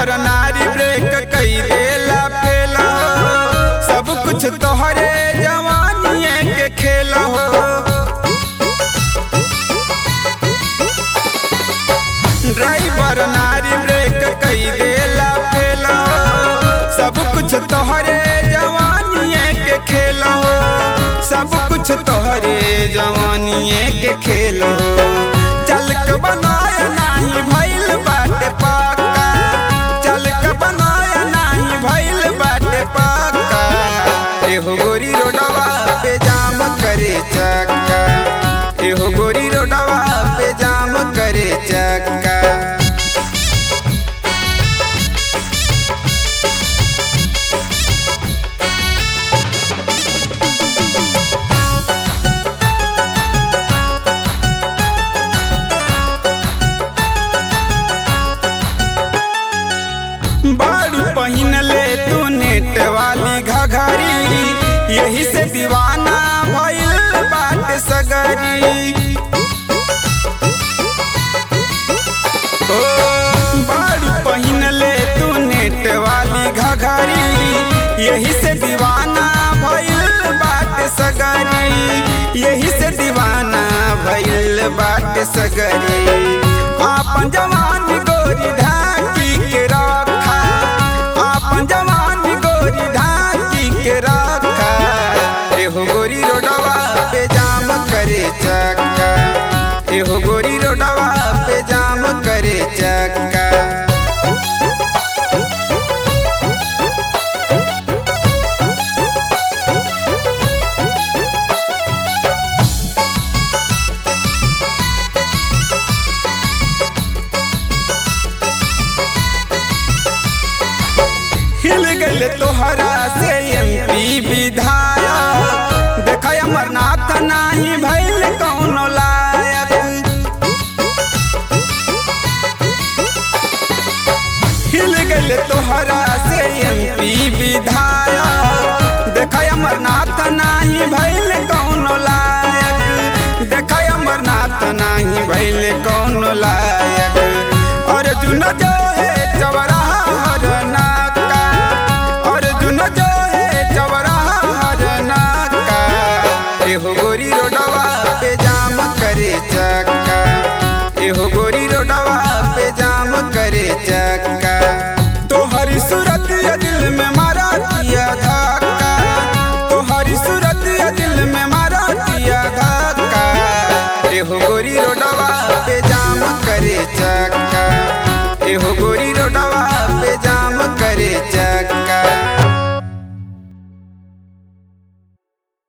driver नारी break कई देला फेला सब कुछ तोहरे जवानिए के खेला हो ड्राइवर नारी ब्रेक कई देला फेला सब कुछ तोहरे जवानिए के खेला हो सब कुछ तोहरे जवानिए के खेल हो चल के बनाया नाही भइल बाटे पाका चल के बनाया नाही भइल बाटे पाका एहो गोरी रोडवा पे जाम करे चक्का एहो गोरी रोडवा पे जाम करे चक्का बारू पहिन ले तू नेट वाली घघरी यही से दीवाना भइल बाट सगरी ओ बारू पहिन ले तू नेट वाली घघरी यही से दीवाना भइल बाट सगरी यही से दीवाना भइल बाट सगरी आपन जवान गोरी ढाकी के रखा आपन जवान गोरी ढाकी के रखा एहो गोरी रोडवा पे जाम करे चक्का एहो गोरी रोडवा पे जाम करे चक्का हिल गल तोहरा से एमपी विधायक देख अमरनाथ नाही भइल कौनो लायक हिल गल तोहरा से एमपी विधायक देख अमरनाथ नाही भइल कौनो लायक देख अमरनाथ नाही भइल कौनो लायक अर्जुन जो है चवराहा हर नाका अर्जुन जो है चवराहा हर नाका एहो गोरी रोडवा पे जाम करे चक्का एहो गोरी रोडवा पे जाम करे चक्का तोहरी सूरत यदि